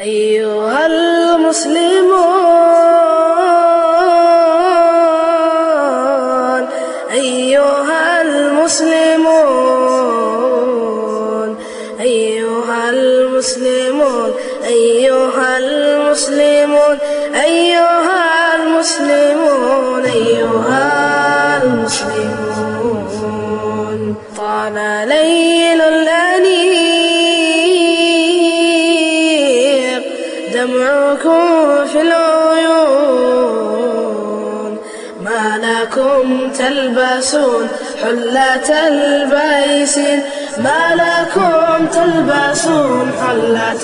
أيها المسلمون أيها المسلمون أيها المسلمون أيها المسلمون أيها المسلمون أيها المسلمون طال ليل الأنيق دمعكم في العيون ما لكم تلبسون حلة البيسين ما لكم تلبسون حلة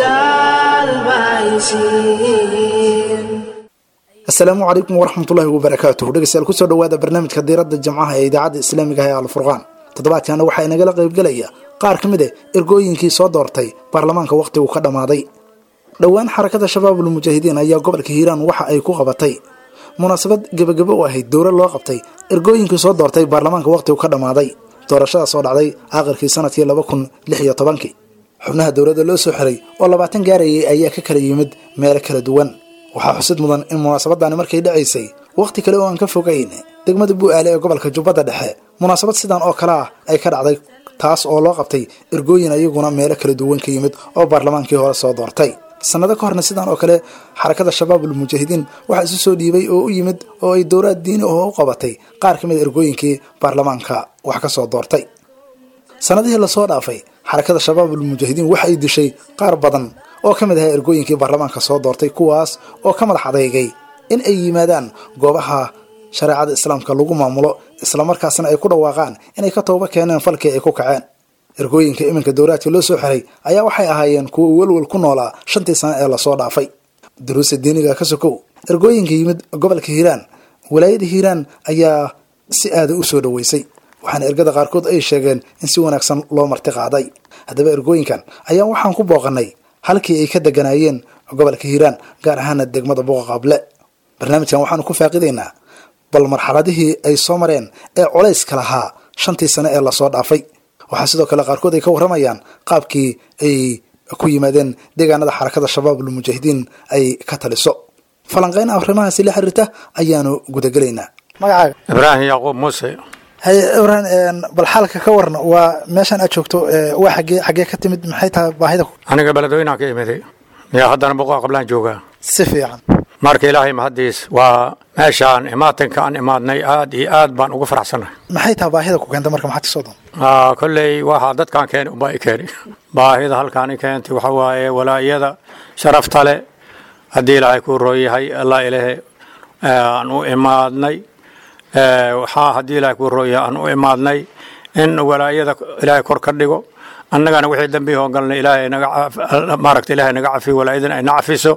البيسين asalaamu calaykum waraxmatullaahi wabarakaatuh dhegeystayaal kusoo dhowaada barnaamijka diiradda jamcaha ee idaacadda islaamiga ah ee alfurqaan toddobaadkaana waxaa inagala qaybgelaya qaar ka mid a ergooyinkii soo doortay baarlamaanka wakhtigu ka dhammaaday dhowaan xarakada shabaabul mujaahidiin ayaa gobolka hiiraan waxa ay ku qabatay munaasabad gebagabo u ahayd dowlad loo qabtay ergooyinkii soo doortay baarlamaanka wakhtigu ka dhammaaday doorashadaas oo dhacday aakhirkii sanadkii laba kun lix iyo tobankii xubnaha dowladda loo soo xiray oo labaatan gaarayay ayaa ka kala yimid meelo kala duwan waxaa xusid mudan in munaasabadani markay dhacaysay wakhti kale oo aan ka fogayn degmada bu'aale ee gobolka jubbadda dhexe munaasabad sidan oo kale ah ay ka dhacday taas oo loo qabtay ergooyin ayaguna meelo kala duwan ka yimid oo baarlamaankii hore soo doortay sannado ka horna sidan oo kale xarakada shabaabul mujaahidiin waxaa isu soo dhiibay oo u yimid oo ay dowlaad diini oo u qabatay qaar ka mid a ergooyinkii baarlamaanka wax ka soo doortay sannadihii lasoo dhaafay xarakada shabaabul mujaahidiin waxa ay dishay qaar badan oo ka mid ahaa ergooyinkii baarlamaanka soo doortay kuwaas oo ka madax adeygay in ay yimaadaan goobaha shareecada islaamka lagu maamulo islamarkaasna ay ku dhawaaqaan inay ka tooba keeneen falkii ay ku kaceen ergooyinka iminka dowlaadka loo soo xiray ayaa waxay ahaayeen kuwa welwel ku noolaa shantii sano ee lasoo dhaafay duruusta diiniga ka sokow ergooyinka yimid gobolka hiiraan walaayada hiiraan ayaa si aada u soo dhoweysay waxaana ergada qaarkood ay sheegeen in si wanaagsan loo marti qaaday haddaba ergooyinkan ayaa waxaan ku booqanay halkii ay ka deganaayeen gobolka hiiraan gaar ahaana degmada buuqa qaable barnaamijkan waxaanu ku faaqidaynaa bal marxaladihii ay soo mareen ee culayska lahaa shantii sane ee lasoo dhaafay waxaa sidoo kale qaarkood ay ka warramayaan qaabkii ay ku yimaadeen deegaanada xarakada shabaabul mujaahidiin ay ka taliso falanqeyn arrimahaasi la xiriirta ayaanu gudagelaynaa magacaaga ibraahim yacquub muuse haye ibrahim bal xaalka ka warna waa meeshaan aad joogto waa xagee xagee ka timid maxay tahay baahida aniga beledweynaha ka imiday yaa haddana buqaa qablaan joogaa si fiican marka ilaahay mahaddiis waa meeshaan imaatinka aan imaadnay aad iyo aad baan ugu faraxsanahay maxay tahay baahida ku keenta marka maxaad ka soo doon Aa, kolley waxaa dadkaan keeni unbaa i keeni baahida halkaan i keentay waxa waaye walaayada sharafta leh haddii ilaahay kuu rooyahay allah ilahe aan u imaadnay Ee, waxaa haddii ilaahay kuu rooyahay aan u imaadnay in walaayada ilaahay kor ka dhigo annagana wixii dambi hoongalnay ilaahay naga caf- maaragta ilaahay naga cafiyo walaayadana ayna cafiso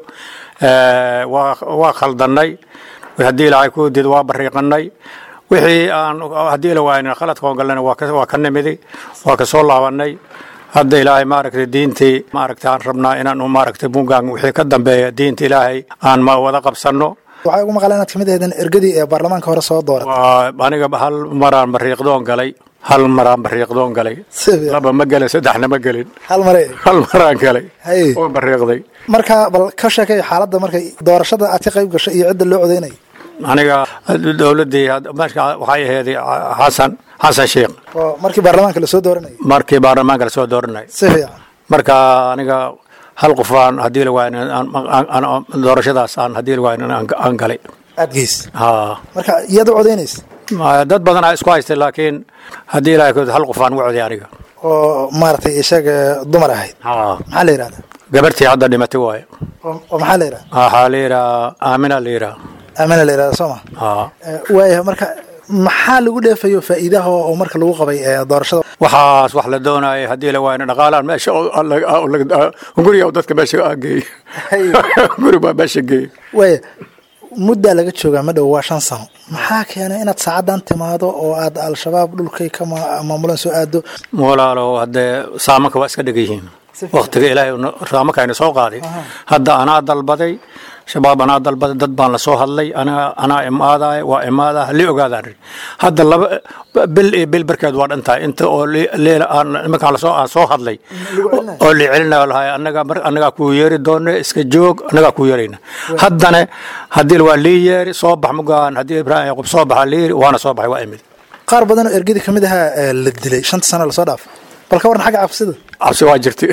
Ee, waa waa khaldannay haddii ilaahay kuu diid waa bariiqanay wixii aan haddii la waayna khaladka hoongalnayna waa ka waa ka nimiday waa ka soo laabanay hadda ilaahay maaragtay diintii maaragtay aan rabnaa inaan u maaragtay bungaan wixii ka dambeeya diinta ilaahay aan ma wada qabsanno waxaa ugu maqala inaad kamid ahaydeen ergadii ee baarlamaanka hore soo dooray waa aniga hal maraan bariiqdoon galay hal maraan bariiqdoon galay si fiican laba ma gelin saddexna ma gelin hal mare hal maraan galay Haye. oo bariiqday marka bal ka sheekay xaaladda markay doorashada aad ka qayb gashay iyo cidda loo codeynay aniga dowladdii had- marka waxay ahayd xasan xasan sheekh oo markii baarlamaanka lasoo dooranayay markii baarlamaanka lasoo dooranay si fiican marka aniga hal qof aan haddii la waayn doorashadaas aan haddii la waayn aan aan galay aad geys ha marka iyaad u codeynaysa Ma- dad badan aa isku haystay laakiin haddii ilaahay ku hal qof aan u coday aniga oo maaragtay isaga dumar ahayd ha maxaa la yidhahdaa gabartii hadda dhimatay waaye oo oo maxaa la yidhahdaa waxaa la yidhaha aamina la yidhaha aamana la yidhahdaa soo ma ha waaya marka maxaa lagu dheefayo faa'iidaha oo marka lagu qabay ee doorashada waxaas wax la doonayay haddii la waayna dhaqaalaan meesha oo- oo laga- oo laga- guriga oo dadka meesha aan geeyey guri baa meesha geeyey waaya muddaa laga joogaa ma dhow waa shan sano maxaa keenay inaad saacadan timaado oo aad al-shabaab dhulkay ka ma- maamulan soo aado walaalo haddee saamanka waa iska dheg yihiin Si fiican. waktiga ilaahay una- saamanka ayna soo qaaday hadda anaa dalbaday shabaab anaa dalbada dad baan lasoo hadlay anaa anaa imaadaya waa imaada li ogaadaan ri hadda laba bil iyo bil barkeed waa dhantahay inta oo li- leela aan iminkaan lasoo aan soo hadlay oo li celinayo lahay annaga mar annagaa kuu yeeri doone iska joog annagaa kuu yeerayna haddana haddii waa lii yeeri soo bax mugaan haddii ibraahim yaqub soo baxa lii yeeri waana soo baxay waa imid qaar badan oo ergadii ka mid ahaa ee la dilay shanta sano lasoo dhaaf bal ka warran xagga cabsida cabsi waa jirtay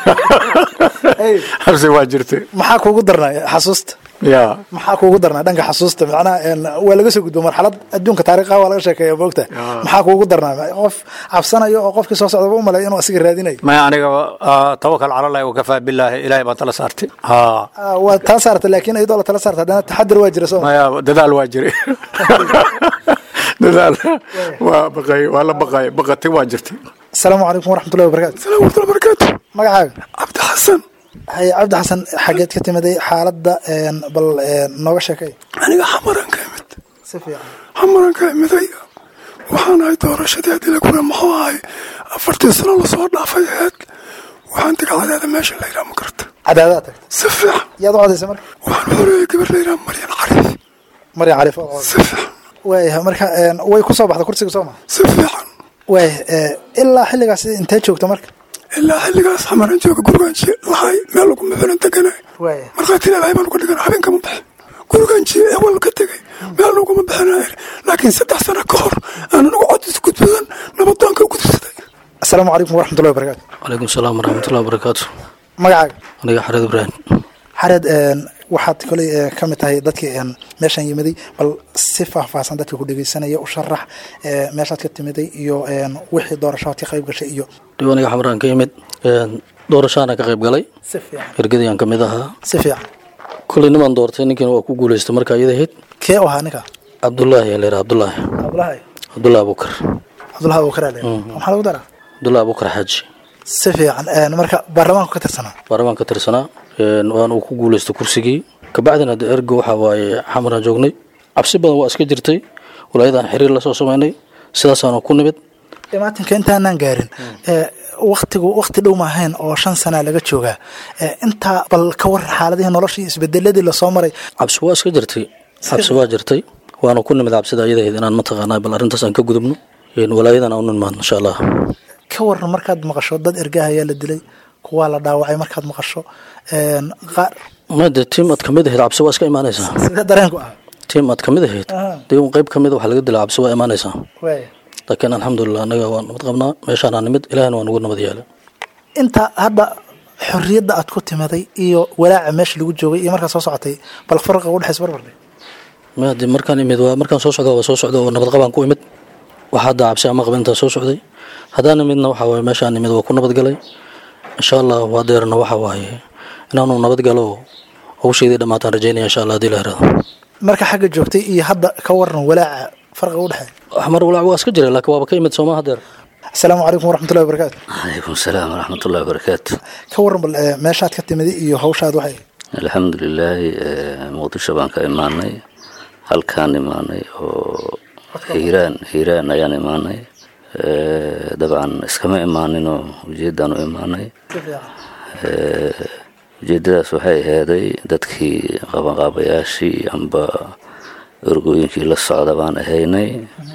cabsi waa jirtay maxaa kuugu darnaa xasuusta ya maxaa kuugu darnaa dhanka xasuusta macnaha een, waa laga soo gudbo marxalad adduunka taariikha waa laga sheekeeya moogta maxaa kuugu darnaa qof cabsanayo oo qofkii soo socdaba u malay inuu asiga raadinayo maya aniga ah, tawakal cala allahi wakafaa billaahi ilaahay baan tala saartay ha Ah, waa taa saarta laakiin iyadoo la tala saarta haddana taxadir waa jira soo ma maya dadaal waa jiray dadaal waa baqay waa la baqay baqatay waa jirtay asalaamu calaykum waraxmatullahi wabarakaatu السلام ورحمة الله وبركاته magacaaga عبد الحسن haye cabdi xasan xageed ka timiday xaaladda een, bal een, nooga sheekay aniga xamaran ka imid si fiican xamaran ka imiday waxaan ahay doorashadii haddii la gura muxuu ahay afartii sano lasoo dhaafay ahayd waxaan tegay cadaada meesha la yidhaha ma garata cadaadaa tagta si fiican yaad u codaysa marka waxaan xoreeyay gabar la yidhaha maryan cariif maryan caliif oo si fiican waayahay marka een, way ku soo baxda kursiga soo ma si fiican waaya ilaa xilligaas intee joogta marka ilaa xilligaas xamaran jooga gurigaan lahay meel lagu muxunan deganay waaya markhaati ilaahay baan uga dhigan habeenkama bixin gurigaan jiye ewal ka tegay meel laguma bixinay laakiin saddex sano ka hor aan anigu codis gudbadan nabadaanka u gudubsaday asalaamu calaykum waraxmatullahi wabarakaatu calaykum salaam waraxmatullahi wabarakaatu magacaaga aniga xareed ibraahim xareed een, waxaad koley ee, ka mid tahay dadkii een, meeshaan yimiday bal si faahfaahsan dadka ku dhegeysanaya u sharax ee, meeshaad ka timiday iyo een, wixii doorashaad ka qayb gashay iyo dhib aniga xamraan ka yimid een, doorashaana ka qayb galay si fiican ergadiyaan ka mid ahaa si fiican kuley nimaan doortay ninkiina waa ku guuleystay marka iyada ahayd kee u ahaa ninka cabdullaahi yaa leeraa cabdullaahi cabdulahi cabdullahi abukar cabdulahi abubakar ale maxaa lagu daraa cabdullahi abukar xaaji si fiican een, marka baarlamaanku ka tirsanaa baarlamaan ka tirsanaa een, waana uu ku guuleystay kursigii kabacdina hadda erga waxa waaye xamraan joognay cabsi badan waa iska jirtay walaayadaan xiriir la soo samaynay sidaasaanu ku nimid imaatinka intaanaan gaarin ee, waktigu wakti dhow maahayn oo shan sanaa laga joogaa ee, intaa bal ka waran xaaladihii noloshii isbedeladii lasoo maray cabsi waa iska jirtay cabsi waa jirtay waana ku nimid cabsida ayadahayd inaan mataqaanaa bal arrintaas aan ka gudubno een, walaayadan aan u nimaadno insha allah ka waran markaad maqasho dad ergaha ayaa la dilay kuwaa la dhaawacay markaad maqasho een, qaar made tiim aad kamid ahayd cabsi waa iska imaanaysaa sidee dareenku ah tiim aad kamid ahayd Aha. dee un qayb kamid waxa laga dilaa cabsi waa imaanaysaa waaya laakiin alxamdulilah annaga waa nabad qabnaa meeshaanaa nimid ilahina waa nagu nabad yaala inta hadda xorriyadda aad ku timaday iyo walaaca meesha lagu joogay iyo markaad soo socotay bal farqa u dhexaysa barbarde made markaan imid waa markaan soo socda waa soo socda oo nabad qabaan ku imid waxa hadda cabsi ama qabin intaa soo socday haddaan imidna waxa waaye meeshaan imid waa ku nabad galay insha allah waa deerna waxa waaye inaanu nabad galo hawsheedii dhammaataan rajeynaya insha allah haddii la heraado marka xagga joogtay iyo hadda ka waran walaaca farqa u dhexeeya mar walaac waa iska jira laakiin waaba ka imid sooma hadeer asalaamu calaykum waraxmatullahi wabarakaatu calaykum salaam waraxmatullahi wabarakaatu ka waran bal ee, meeshaad ka timiday iyo hawshaad waxay alxamdu lilaahi muqdisho baan ka imaanay halkaan imaanay oo hiiraan hiiraan ayaan imaanay Eh, dabcan iskama imaaninoo ujeedaan u imaanay si fiican Eh, ujeedadaas waxay aheeday dadkii qabanqaabayaashii amba orgooyinkii la socda baan ahaynay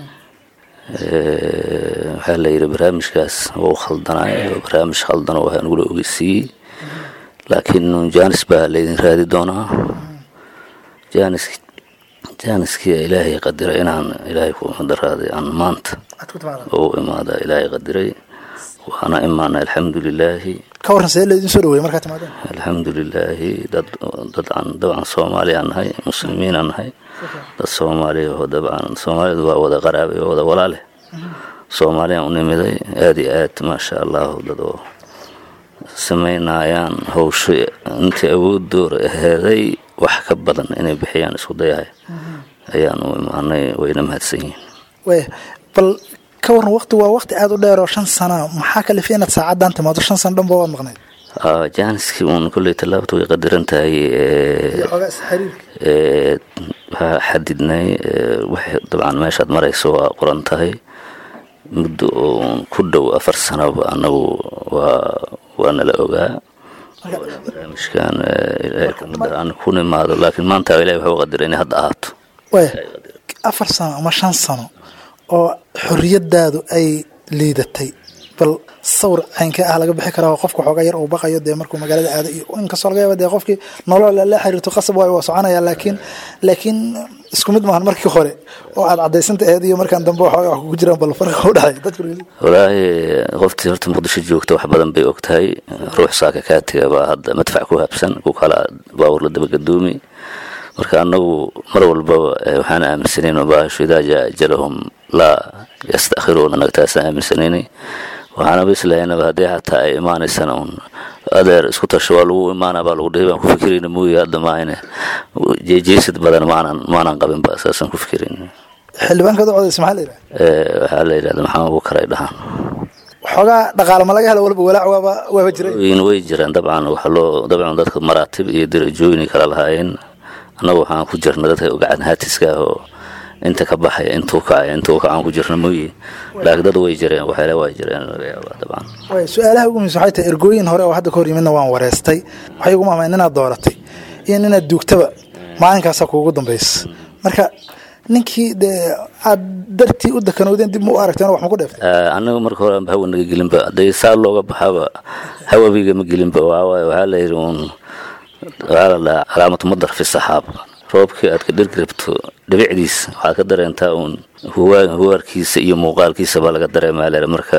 Eh, waxaa la yidhi barnaamijkaas wuu khaldanay oo barnaamij khaldanoo waxaa nagula ogeysiiyey laakiin jaanis baa laydin raadi doonaa jaanis jaaniskii ilaahay qadiray inaan ilaahay ku daraaday aan maanta aad ku timaada oo u imaada ilaahay qadiray waana imaana alxamdu lilaahi ka waran sidee laydin soo dhaweeyey markaad timaadeen alxamdu lilaahi dad dadcan dabcan soomaaliyaan nahay muslimiinaan nahay dad soomaaliya oo dabcan soomaalidu waa wada qaraabay oo wada walaale soomaaliyaan u nimiday aada iyo aad maasha allahu dad oo samaynayaan hawsho intii awoodooda aheeday wax ka badan inay bixiyaan isku dayahay ayaan u imaanay wayna mahadsan yihiin waaya bal ka waran waqti waa waqti aada u dheer oo shan sana maxaa kalifa inaad saacaddan timaado shan sano dhanba waad maqnayd Ah, jaaniskii uun kolley tallaabta way qadiran tahay eh, xoogaa isxariirka ee, waxaa xadidnay ee, waxay dabcan meeshaad marayso waa qoran tahay muddo oo ku dhow afar sanoba annagu waa waa nala ogaa barnaamijkan ilaahay kamid aan ku nimaado laakiin maanta ilahay wuxuu qadiray inay hadda ahaato waaya afar sano ama shan sano oo xorriyadaadu ay liidatay bal sawir caynkee ah laga bixi karaa oo qofka xoogaa yar uu baqayo dee markuu magaalada aado iyo inkastoo laga yaaba dee qofkii nolol la xiriirto qasab waayo waa soconaya laakiin laakiin isku mid maahan markii hore oo aad cadaysanta aheed iyo markaan dambe waxoogaa wax kugu jiraan bal farqa u dhexeeya dadku walaahi qoftii horta muqdisho joogta wax badan bay og tahay ruux saaka kaa tiga baa hadda madfac ku habsan ku kala baawur la dabagadoomi marka anagu mar walbaba waxaan aaminsanayn baashu idaa jaa ajalahum laa yastakhiruuna anaga taasaan aaminsanaynay waxaanaba islahaynaba haddii xataa ay imaanaysana un adeer isku tasho waa lagu imaana baa lagu dhihi baan ku fikirayna mooye hadda maahane jeejeesid badan maanan maanan qabin ba saasaan ku fikirayn xildhibaankaad u codaysa maxaa la yidhaha waxaa la yidhahda maxamed abubakar ay dhahaan waxoogaa dhaqaale ma laga helo walba walaac waaba waaba jiray in way jiraan dabcan waxa loo dabcan dadka maraatib iyo darajooyin kala lahaayeen annagu waxaan ku jirna dadka gacan haatiska ah oo inta ka baxaya intuu kacaya intuu kacaan ku jirna mooye laakiin dad way jireen waxyaale waa jireen laga yaabaa dabcan waaya su-aalaha ugu muhiimsan waxay tahay ergooyin hore oo hadda ka hor yimidna waan wareystay waxay ugu mahmayn inaad dooratay iyo inaad duugtaba maalinkaasaa kuugu dambaysa marka ninkii dee aad dartii u dakanowdeen dib ma u aragteen wax ma ku dheeftay annaga marka hore hawa naga gelinba hadday saa looga baxaba hawabiga ma gelinba waxawaaye waxaa la yidhi uun waxaa la dhahaa calaamatu madar fi saxaab roobkii aad ka dhirgrabto dhibicdiisa waxaad ka dareentaa uun huwaarkiisa iyo muuqaalkiisa baa laga dareemaa leer marka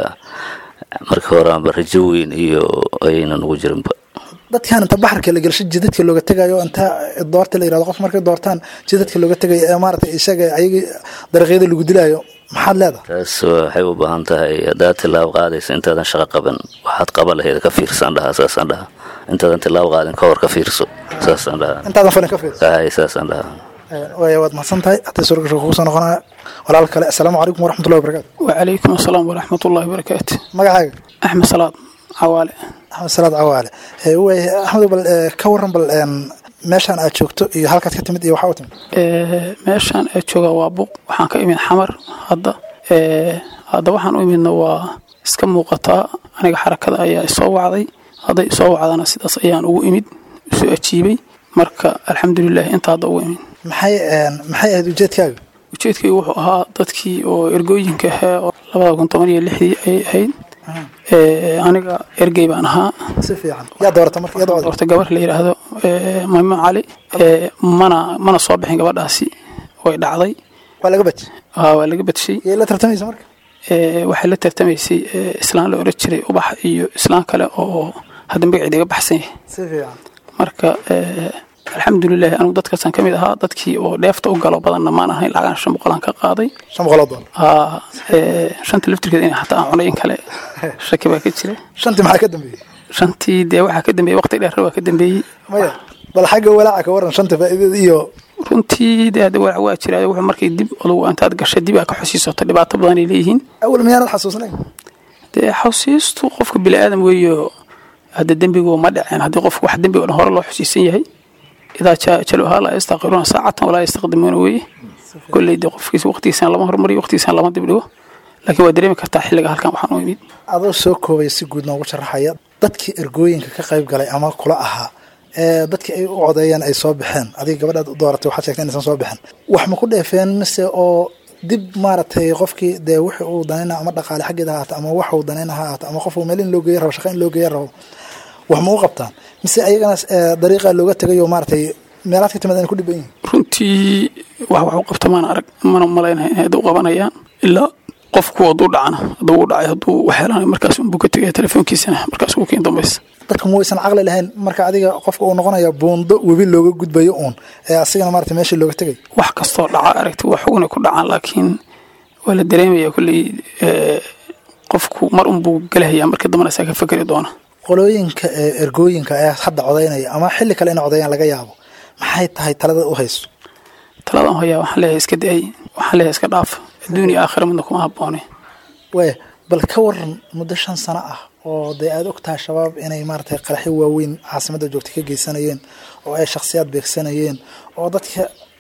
marka hore aanba rajo weyn iyo ayayna nugu jirinba dadkan inta baxarka la gelsho jidadka looga tegayo inta doorta la yirahdo qof markay doortaan jidadka looga tegayo ee maaragtay isaga ayagii dariiqyada lagu dilayo maxaad leedahay taas waxay u baahan tahay haddaad tilaabo qaadaysa intaadan shaqo qaban waxaad qaba laheyd ka fiirsaan dhahaa saasaan dhahaa intaadan tilaabo qaadin ka hor ka fiirso saasaan dhahaa intaadan falin ka fiirso ay saasaan dhahaa waaya waad mahadsan tahay haddii suuragasha kugu soo noqonaya walaal kale assalaamu calaykum waraxmatullahi wabarakaatu وعليكم السلام ورحمة الله وبركاته magacaaga أحمد صلاة عوالي axmed salaad cawaale waaya axmed bal eh, ka waran bal een, meeshaan aad joogto iyo halkaad ka timid iyo waxaa u timid Ee, meeshaan ee jooga waa buuq waxaan ka imid xamar hadda Ee, hadda waxaan u imidna waa iska muuqataa aniga xarakada ayaa isoo wacday hadday isoo wacdana sidaas ayaan ugu imid isu ajiibay marka alxamdulilah inta hadda ugu imid maxay een, maxay ahayd ujeedkaaga ujeedkaygu wuxuu ahaa dadkii oo ergooyinka ahaa oo labada kun toban iyo lixdii ayay ahayd Ee, aniga ergey baan ahaa si fiican yaa doorata marka iyada cod horta gabar la yidhaahdo ee, maymuun cali ee, mana mana soo bixin gabadhaasi way dhacday waa laga baji Aa, waa laga badshay yay la tartamaysa marka Ee, waxay la tartamaysay ee, islaan la oran jiray ubax iyo islaan kale oo hadda magaceeda iga baxsan yahay si fiican marka ee, alxamdulilah anigu dadkaasaan ka mid ahaa dadkii oo dheefta u galo badanna maan ahayn lacagaan shan boqolaan ka qaaday shan boqoloo doolar Aa, ee, shanta laftirkeeda in xataa aan cunay in kale shaki baa ka jira shantii maxaa ka dambeeyey shantii dee waxaa ka dambeeyey waqti dheer waa ka dambeeyey maya bal xagga walaaca ka waran shanta faa'iidada iyo runtii dee hadda walaac waa jiraa wuxuu markay dib adugu intaad gashay dib aa ka xusiisato dhibaato badan ay leeyihiin awal miyaanad xasuusnayn dee xusiistu qofka bini aadam weeyo hadda dembigu ma dhaceen haddii qofku wax dembi oo dhan hore loo xusiisan yahay idaa jaa ajaluhaa laa yastaqiruuna saacatan walaa yastaqdimuuna weeye kolley dee qofkiisa waqtigiisana lama hormariyo waqtigiisana lama dibdhigo laakiin waa dareemi kartaa xilliga halkan waxaan u imid adoo soo koobaya si guud noogu sharaxaya dadkii ergooyinka ka qayb galay ama kula ahaa ee dadkii ay u codeeyeen ay soo baxeen adiga gabadhaad u dooratay waxaad sheegtay inaysan soo bixin wax ma ku dheefeen mise oo dib maaragtay qofkii dee wixii uu danayna ama dhaqaale xaggeeda ha ahaata ama wax uu danayna ha ahaata ama qof uu meel in loo geeya rabo shaqa in loo geeya rabo wax ma u qabtaan mise ayagana eh, dariiqa looga tegayo maaragtay meelaad ka timid inay ku dhiban yihiin runtii wax wax u qabta maana arag mana malaynahay inay hadda u qabanayaan ilaa qofku hadduu dhacana hadduu u dhacay hadduu wax helanayo markaas unbuu ka tegaya telefoonkiisana markaas ugu keen dambaysa dadka ma waysan caqli lahayn marka adiga qofka uu noqonaya buundo webi looga gudbayo uun ee asigana maaragtay meeshii looga tegay wax kastoo dhaca aragti wax xugunay ku dhacaan laakiin waa la dareemaya kolley ee, qofku mar unbuu gelahaya marka dambana isaa ka fekeri doona qolooyinka ee ergooyinka ee hadda codaynaya ama xilli kale inay codeeyaan laga yaabo maxay tahay talada u hayso taladan hoyaa waxaan leeyahay iska daay waxaan leeyahay iska dhaaf adduuniya aakhira midna kuma habboone waaya bal ka waran muddo shan sano ah oo dee aada og tahay shabaab inay maaragtay qaraxyo waaweyn caasimadda joogta ka geysanayeen oo ay shakhsiyaad beegsanayeen oo dadka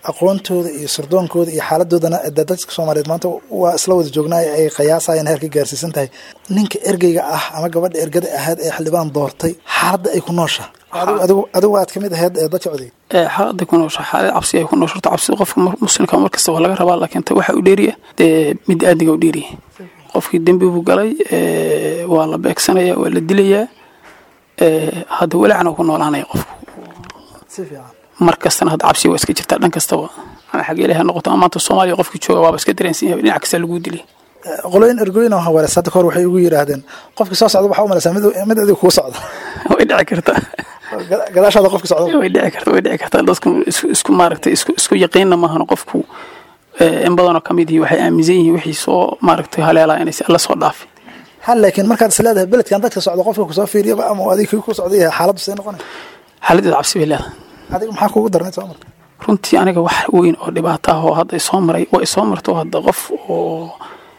aqoontooda iyo sardoonkooda iyo xaaladoodana de dadka soomaaliyeed maanta waa isla wada joognaa ay qiyaasayaan heerka gaarsiisan tahay ninka ergeyga ah ama gabadha ergada ahayd ee xildhibaan doortay xaaladda ay ku noosha adigu adigu aad kamid ahayd ee dadka codey ee xaaladda ku noosha xaalad cabsi ay ku noosho horta cabsida qofka mar- muslimka mar kasta waa laga rabaa laakiin ta waxa u dheeriya dee mid aadniga u dheeriya qofkii dembi buu galay ee, waa la beegsanaya waa la dilayaa ee, hadda walacna ku noolaanaya qofku si fiican mar kastana hadda cabsi waa iska jirtaa dhan kastaba ama xagee ilaha noqoto ama maanta soomaaliya qofkii jooga waaba iska dareensan yahay dhinac kasta laguu dilay qolooyin ergooyin oo hawarees hadda kahor waxay ugu yidhaahdeen qofkii soo socda waxaa u malaysaa mid mid adiga kuu socda way dhici kartaa Gada- gadaashaada qofki socda way dhici kartaa way dhici kartaa dadku isku isku maaragtay isku isku yaqiinna maahan qofku ee, in badanoo ka mid yihi waxay aaminsan yihiin wixii soo maaragtay haleelaa inaysa alla soo dhaafin hal laakiin markaad is leedahay beledkan dadka socda qofka kusoo fiiriyaba ama adiga kii ku socda yahay xaaladdu see noqonay xaaladeeda cabsi bay leedahay adiga maxaa kugu darnay soo marka runtii aniga wax weyn oo dhibaato ah oo hadda isoo maray waa isoo marto hadda qof oo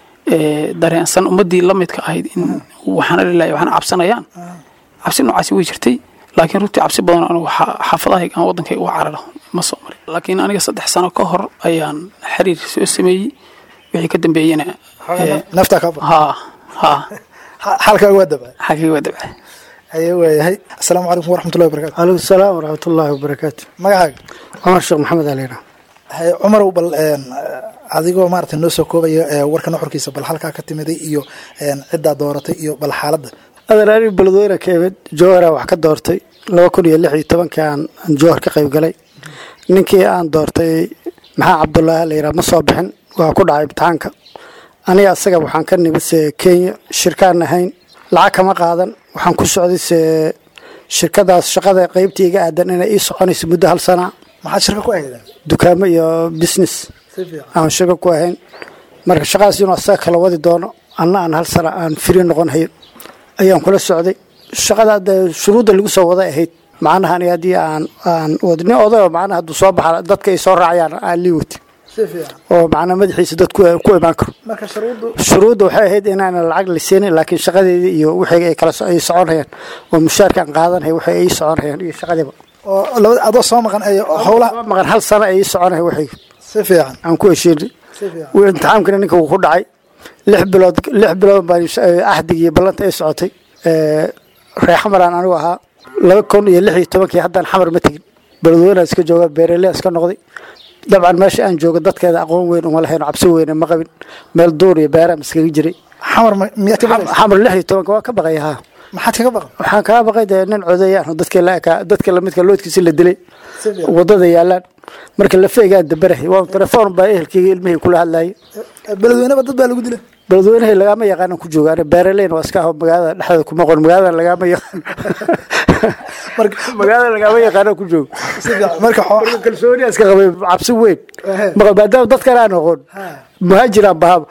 ee, dareensan ummadii la midka ahayd in waxaana lilahi waxaana cabsanayaan cabsi noocaasi way jirtay laakiin runtii cabsi badan anigu xa- xaafadahayga ama waddankayga uga cararo ma soo marin laakiin aniga saddex sano ka hor ayaan xiriir soo sameeyey wixii ka dambeeyena ee, naftaa kaa ba haa haa xaalkaaga waa dabcay xagee waa dabca ayuu waayahay asalaamu calaykum waraxmatullahi wabarakatu عليكم السلام ورحمة الله وبركاته magacaaga عمر الشيخ محمد علينا haye cumarow bal een, adigoo maaragtay noo soo koobaya ee, warka nuxurkiisa bal halkaa ka timiday iyo een, ciddaa dooratay iyo bal xaaladda أنا أنا بلدوينة كيمد جوهرة وحكا دورتي لو كن يلحي طبعا كان جوهر كقيب قلي ninkii aan doortay maxaa cabdullaahi la yidhaha ma soo bixin waa ku dhacay imtixaanka aniga asaga waxaan ka nimid se kenya shirkaan ahayn lacag kama qaadan waxaan ku socday se shirkadaas shaqada qaybtii iga aadan inay ii soconayso muddo hal sana maxaad shirka ku ahaydeen dukaamo iyo business si fiican aan shirka ku ahayn marka shaqadaas inuu asaga kala wadi doono anna aan hal sana aan firi noqon hayo ayaan kula socday shaqada dee shuruudda lagu soo waday ahayd macnaha aniga haddii aan aan wadi nin odayo macnaha hadduu soo baxa dadka ay soo raacayaan aan lii wati si fiican oo macnaha madaxiisa dad ku ku imaan karo marka shuruuddu shuruudda waxay ahayd inaanan lacag la siinin laakiin shaqadeedii iyo wixii ay kala so- ay soconayaan oo mushaarka aan qaadanaya waxay ay soconayaan iyo shaqadiiba oo labada adoo soo maqan ay howlaha Soo maqan hal sano ay soconaya waxay si fiican aan ku heshiinay si fiican wuu imtixaankana ninka wuu ku dhacay lix bilood lix bilood baan ahdigii ballanta ay socotay Ee, reer xamaraan anigu ahaa laba kun iyo lix iyo tobankii haddaan xamar ma tegin beledweynaan iska jooga beeraley iska noqday dabcan meesha aan joogo dadkeeda aqoon weyn uma lahayn cabsi weyne ma qabin meel duur iyo beeraan iskaga jiray xamar ma- miyaad ka baqaysa xamar lix iyo tobanka waa ka baqay haa maxaad kaga baqan waxaan kaa baqay dee nin codayaan oo dadka la ekaa dadka lamidka loodkiisi la dilay si fiican wadada yaalaan marka la feegaan dabarahay waa telefoon baa ehelkayga ilmihii kula hadlayay beledweyneba dad baa lagu dilay beledweynahay lagaama yaqaanan ku jooga ani beeraleyn waa iska aho magaalada dhexdeeda kuma qon magaalada lagaama yaqaan marka magaalada lagaama yaqaanan ku joogo si fiican marka xoo- marka kalsooni iska qabay cabsi weyn Ehe. Marka maadaama dad kale aan aqoon muhaajiraan bahaba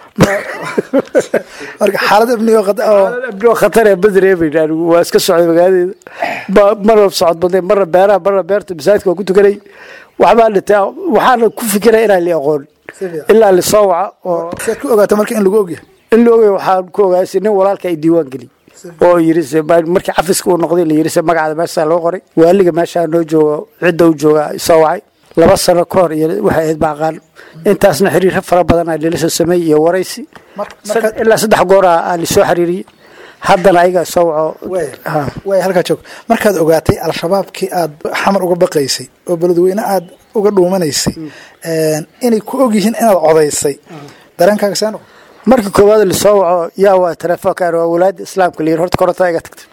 marka xaalad ibni oo qad- oo abdoo khatar ee badreebayn anigu waa iska socday magaaladeeda Ba- marna socod badnay marna beeraha marna beerta masaajidka waa ku tukanay waxbaa dhintay waxaana ku fikiray inaan li aqoon si fiican ilaa lisoo waca oo siaad ku ogaato marka in lagu ogyahay in la ogay waxaan ku ogaasay nin walaalka ay diiwaan geliyey oo yiri se ma- markii cafiska uu noqday la yiri se magacaada meeshaa loo qoray waaliga meeshaa noo joogo cidda u jooga soo wacay laba sano ka hor iyo waxay ahayd baaqaan intaasna xiriiro fara badan aa lala soo sameeyey iyo waraysi Mar- Sad- marka ilaa saddex goor aa aa lisoo xiriiriyey haddana ayaga soo waco way Ha. way halkaa joog markaad ogaatay al-shabaabkii aad xamar uga baqaysay oo beledweyne aad uga dhuumanaysay een, inay ku ogyihiin inaad codaysay dareenkaaga see noqo marka koowaad lasoo waco yaa waa telefoonkaan waa walaada islaamka la yiri horta korontada iga tagtay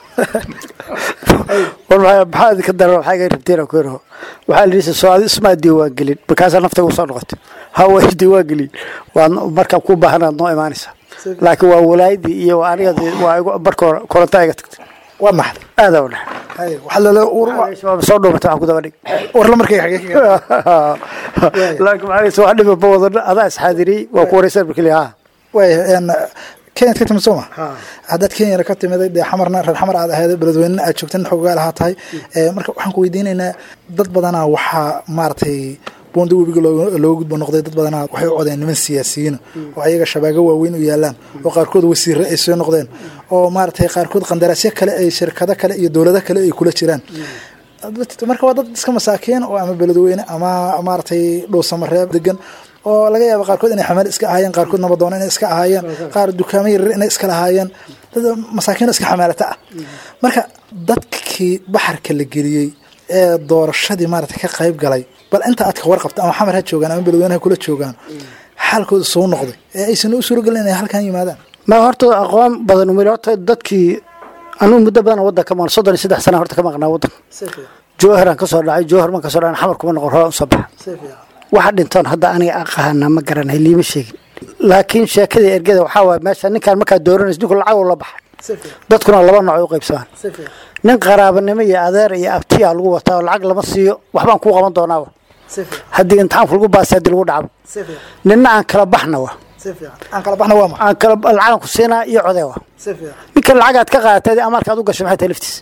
war maxaa maxaa idinka daran waxaa iga rabteen aan ku yiraho waxaa la yidhi soo adi ismaa diiwaan gelin markaasaa naftaga usoo noqotay ha waa diiwaan gelin waa markaa ku baahanaad noo imaanaysaa laakiin waa walaayadii iyo waa aniga waa igu marka hore korontada iga tagtay waad naxday aadaa u dhaxay hay waxaa lala ur- waa soo dhuumatay waxaan ku daba dhig warla markay xagee ka gaartay? laakiin maxaa wax dhiba ma wadano adaa isxaadiriyey waa ku wareysan markii la haa way een, kenyaad ka timid soo ma haddaad kenyana ka timiday dee xamarna reer xamar aad ahayd beledweynena aad joogtan xogaal ahaa tahay Ee, marka waxaan ku weydiinaynaa dad badanaa waxaa maaragtay buunda webiga looga looga gudbo noqday dad badanaa waxay u codeen niman siyaasiyiin oo ayaga shabaago waaweyn u yaalaan oo qaarkood wasiirre ay soo noqdeen oo maaragtay qaarkood qandaraasyo kale ay shirkado kale iyo dowlado kale ay kula jiraan dadka- marka waa dad iska masaakiin oo ama beledweyne ama maaragtay dhuusamareeb degan oo laga yaabo qaarkood inay xamaal iska ahaayeen qaarkood nabadoon inay iska ahaayeen qaar dukaamo yaryar inay iska lahaayeen dad masaakiin oo iska xamaalata ah marka dadkii baxarka la geliyey ee doorashadii maaragtay ka qayb galay bal inta aad ka warqabta ama xamar ha joogaan ama beledweyne ha kula joogaan xaalkooda soo noqday ee aysan u suuragelin inay halkan yimaadaan ma horta aqoon badan umir horta dadkii anuu muddo badan waddan ka maqan soddon iyo saddex sana horta ka maqnaa waddan jowharaan ka soo dhacay jowhar man ka soo dhacay xamar kuma noqon hore usoo baxa waxa dhintoon hadda aniga aqaana ma garanay liima sheegin laakiin sheekadii ergada waxaa waay meesha ninkaan markaa dooranaysa ninku lacag uu la baxay dadkuna laba nooc ay u qaybsamaan nin qaraabanimo iyo adeer iyo abtiya lagu wataa oo lacag lama siiyo waxbaan kuu qaban doonaaba haddii imtixaanku lagu baasay haddii lagu dhacbo ninna aan kala baxna wa aan kala baxna waa ma aan kala lacagan ku siinaa iyo codee wa ninkan lacagaad ka qaadatay amaarkaad u gashay maxay tahay laftiis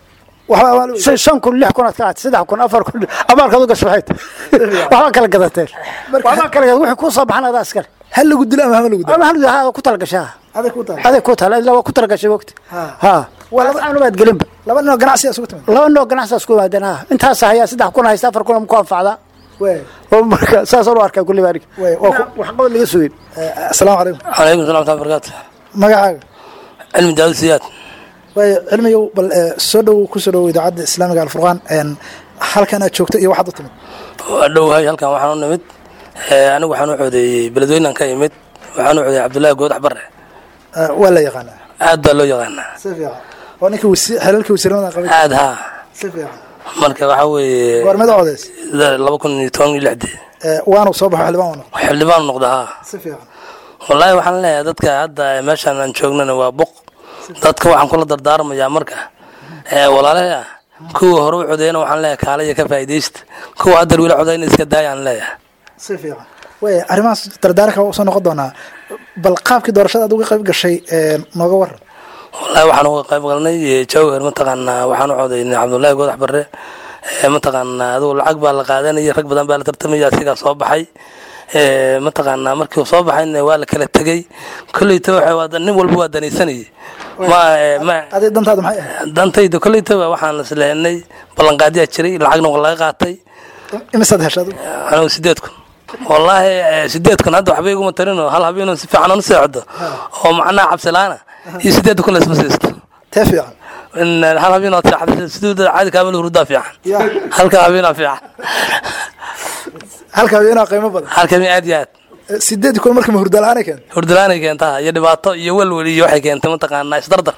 shan shan kun lix kun aad ka qaadatay saddex kun afar kun amaarkaad u gashay maxay tahay waxbaa kala gadateen waxbaa kala gada wixii kuu soo baxan adaa iskale hal lagu dilo ama hama lagu dilo ama hal ha ku talagashaa aday ku tahay aday ku taala ilaa waa ku talagashay wogti ha waa laba anubaad gelinba laba nin oo ganacsi isugu timid laba noo ganacsaas ku yimaadeen ha intaas hayaa saddex kun haysta afar kun ku anfacdaa wey oo marka saasaan u arkaa kulli baarig wey waa ku wax qabad laga sugin asalaamu calaykum calaykum salam waraxmatullahi barakaatu magacaaga cilmi daawud siyaad waayo cilmiyow bal eh, soo dhow ku soo dhow idaacadda islaamiga alfurqaan een, halkan aad joogto iyo waxaad u timid waa dhowahay halkan waxaan u nimid Eh, anigu waxaan u codeeyey beledweynan ka imid waxaan u codeeyey cabdullaahi goodax bare Eh, waa la yaqaanaa aad baa loo yaqaanaa si fiican waa ninkii wasi xelalkii wasiiramada qabay aad haa si fiican marka waxaa weeye goormada codeys laba kun iyo toban iyo lixdii Eh, waanu soo baxo xildhibaan waa noqon xildhibaan noqda haa si fiican wallaahi waxaan leeyahay dadka hadda meeshaan aan joognana waa buq dadka waxaan kula dardaarmayaa marka ee walaalahay ah kuwa hore u codeeyana waxaan leeyahay kaalaya ka faa'iidaysta kuwa hadda weli codeyna iska daayaan leeyahay si fiican wey arrimahaas dardaaranka waa usoo noqon doonaa bal qaabkii doorashada aad uga qayb gashay eh, nooga waran wallaahi waxaan uga qayb galnay eh, jawhar mataqaanaa waxaan u codeynay cabdullaahi goodax barre Eh, mataqaanaa adugu lacag baa la qaadanaya rag badan baa la tartamaya asigaa soo baxay Eh, mataqaanaa markii uu soo baxayna waa la kala tegey kolleyta waxa waa nin walba waa danaysanayay ma eh, ma adig dantaada maxay ahayd dantayda kolleytaba waxaan islehenay ballanqaadiyaa jiray lacagna waa laga qaatay imisaad hesha adigu anigu sideed kun wallaahi eh, sideed kun hadda waxba iguma tarinoo hal habeenoo si fiican anu seexdo oo macnaha cabsilaana iyo sideed kun laisma siisto tee fiican in eh, hal habeen ood seexdo siduu caadi kaamil hurdaa fiican ya halka habeenaa fiican halka habeenaa qiimo badan halka habeen aad iyo aad Eh, sideed kun marka ma hurda la-aanay keenta hurdalaanay keentaa iyo dhibaato iyo welwel iyo waxay keentay mataqaanaa isdardar